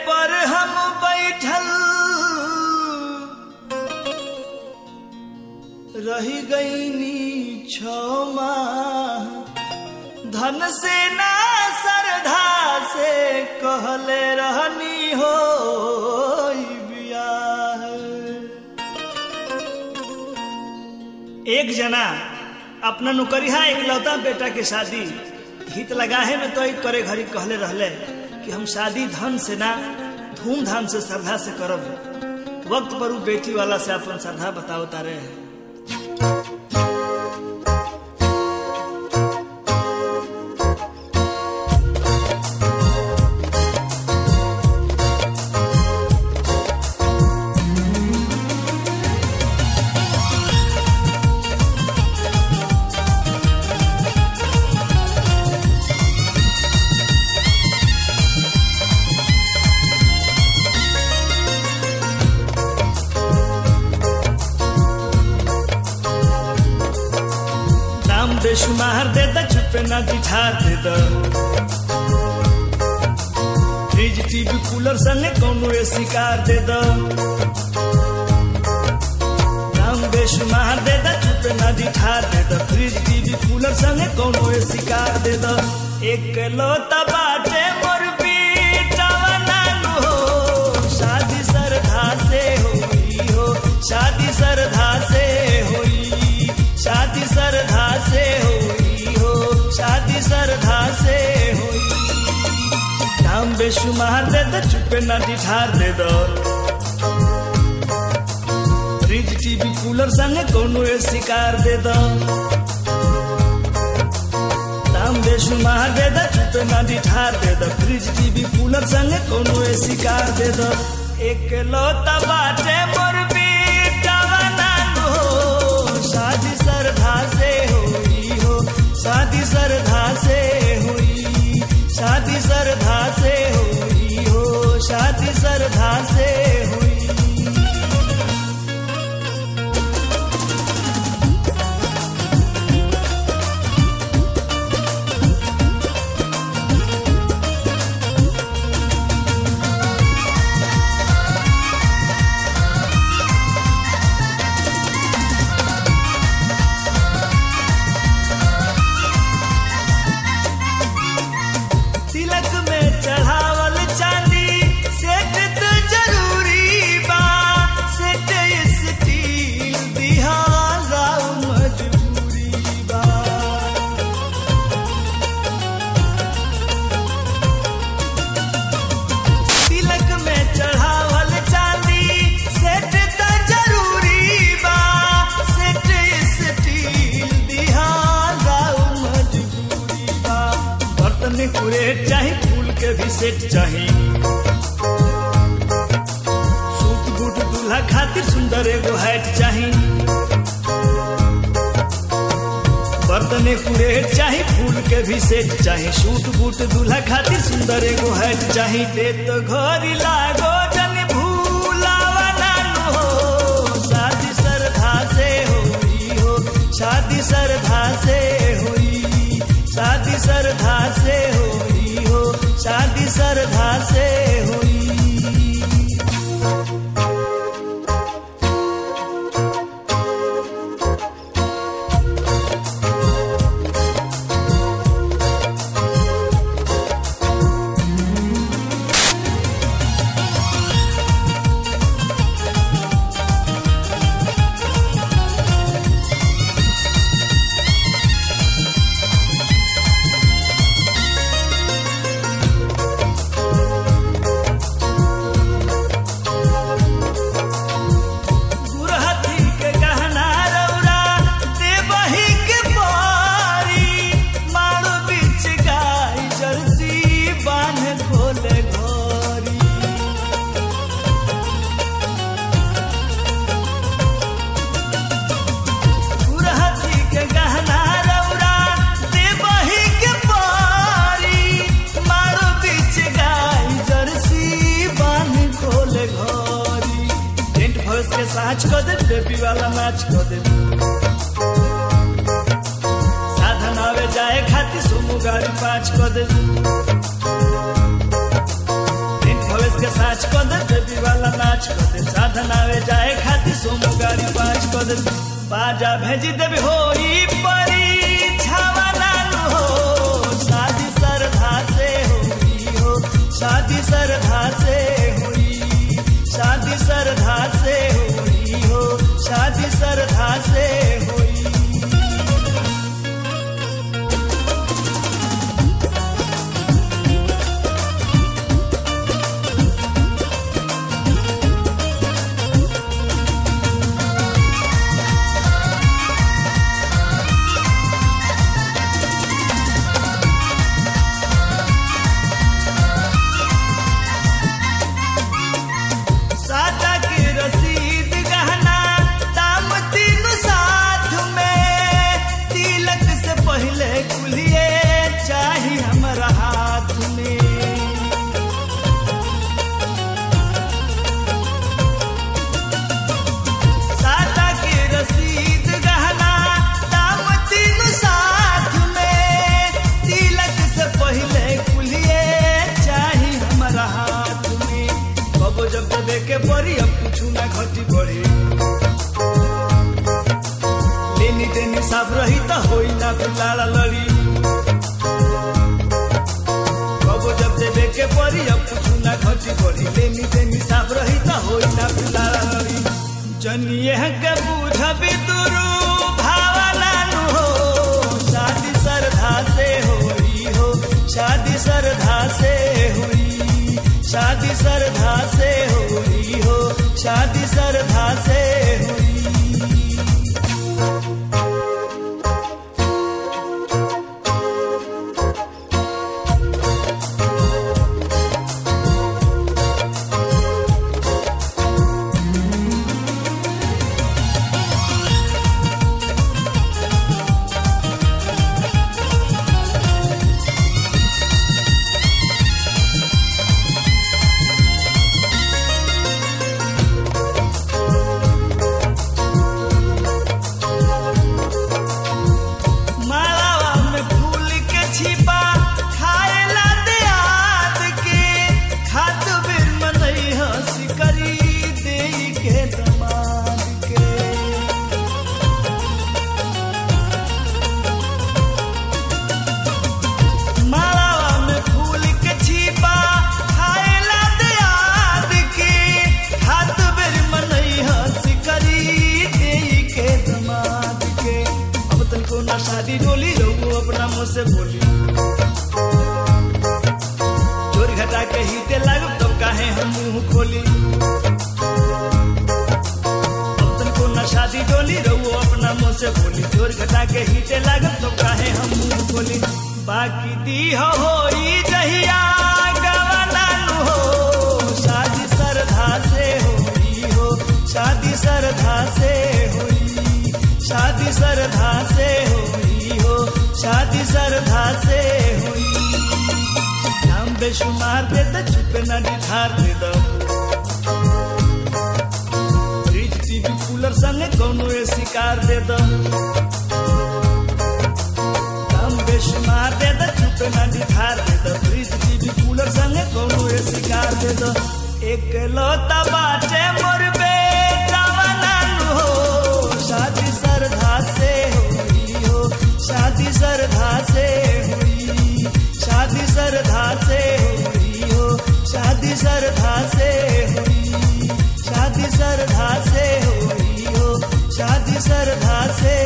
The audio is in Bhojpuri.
पर हम बैठल रही गईनी क्षमा धन से ना सरधा से कहले रहनी हो बियाह एक जना अपना नौकरिया इकलौता बेटा के शादी हित लगाहे में तो करे घड़ी कहले रहले कि हम शादी धन से ना धूमधाम से श्रद्धा से करब वक्त पर उ बेटी वाला से अपन श्रद्धा बताओ तारे हैं दाम बेशुमार दे द चुपे ना दिठार दे द फ्रिज टीवी कूलर संगे कौनो एसी कार दे द दाम बेशुमार दे द चुपे ना दिठार दे द फ्रिज टीवी कूलर संगे कौनो एसी कार दे द एक लोता बाटे मोर बेटावा नानू हो शादी सरधा से होई हो शादी सरधा से होई शादी सरधा से होई हो शादी सरधा से होई दाम बेशुमार दे दो चुपे ना डिठार दे दो फ्रिज टीवी कूलर संगे कोनो एसी कार दे दो दाम बेशुमार दे दो चुपे ना डिठार दे दो फ्रिज टीवी कूलर संगे कोनो एसी कार दे दो एक लोता बाटे मोर बेटावा नानू हो शादी सरधा से हुई हो शादी सरधा से हुई शादी सरधा से हुई हो शादी सरधा से हुई तिलक में चढ़ावल चांदी सेट तो जरूरी बा सेट स्टील दिहाला मजबूरी बा तिलक में चढ़ावल चांदी सेट तो जरूरी बा सेट स्टील दिहाला मजबूरी बा बर्तन में कुरेट चाही फूल के भी सेट चाही सूट बूट दूल्हा खातिर सुंदर एगो हैट चाही बर्तन कुरेट चाही फूल के भी सेट चाही सूट बूट दूल्हा खातिर सुंदर एगो हैट चाही दे तो घरी लागो जन भूलावा नानू हो शादी सरधा से होई हो शादी सरधा से होई शादी सरधा से होई हो शादी सरधा से होई गुरहथी के गहना रौरा देवही के पारी मारो बीच गाय जर्सी बांध खोले घोरी गुरहथी के गहना रौरा देवही के पारी मारो बीच गाय जर्सी बांध खोले घोरी टेंट भस के साँच कर दे बेबी वाला मैच कर दे साधन आवे जाए खातिर सुमु गाड़ी पाँच कर दे टेंट भस के साँच नाच कर दे साधन आवे जाए खातिर सोमो गाड़ी पाँच कर दे बाजा भेजी देबे होई परीक्षावा नानू हो शादी सरधा से होई हो शादी सरधा से होई शादी सरधा से होई हो शादी सरधा से होई सादा के रसीद गहना दाम तीन साथ में तिलक से पहले कुलिए चाही हमारा हाथ में सादा के रसीद गहना दाम तीन साथ में तिलक से पहले कुलिए चाही हमारा हाथ में कबो जब देवे के पड़ी अब कुछ ना घटी बढ़ी लेनी देनी साफ रही तो होई ना फिर लाड़ा लड़ी कबो जब देवे के पड़ी अब कुछ ना घटी बढ़ी लेनी देनी साफ रही तो होई ना फिर लाड़ा लड़ी जनिए के बूझबी दुरु भावना नु हो शादी सरधा से होई हो शादी सरधा से हुई शादी सरधा से हुई हो शादी सरधा से हुई मालावा में फूल के छिपा खाएला दियाद के खाद बिर मनई हंसी करी देई के दमाद के मालावा में फूल के छिपा खाएला दियाद के खाद बिर मनई हंसी करी देई के दमाद के अब तनको ना शादी डोली रहू अपना मुंह से बोली चोर घटा के ही ते लागब तब काहे हम मुंह खोली अब तनको ना शादी डोली रहू अपना मुंह से बोली चोर घटा के ही ते लागब तब काहे हम मुंह खोली बाकी दी हो होई जहिया गवाना नु हो शादी सरधा से होई हो शादी सरधा से होई शादी सरधा से हुई हो शादी सरधा से हुई नाम बेशुमार दे दो चुप न निधार दे दो फ्रिज टीवी कूलर संगे कौनो ए शिकार दे दो नाम बेशुमार दे दो चुप न निधार दे दो फ्रिज टीवी कूलर संगे कौनो ए शिकार दे दो एक लौता बाटे मोर बेटा नानू हो शादी सरधा से हुई हो शादी सरधा से हुई शादी सरधा से हुई हो शादी सरधा से हुई शादी सरधा से हुई हो शादी सरधा से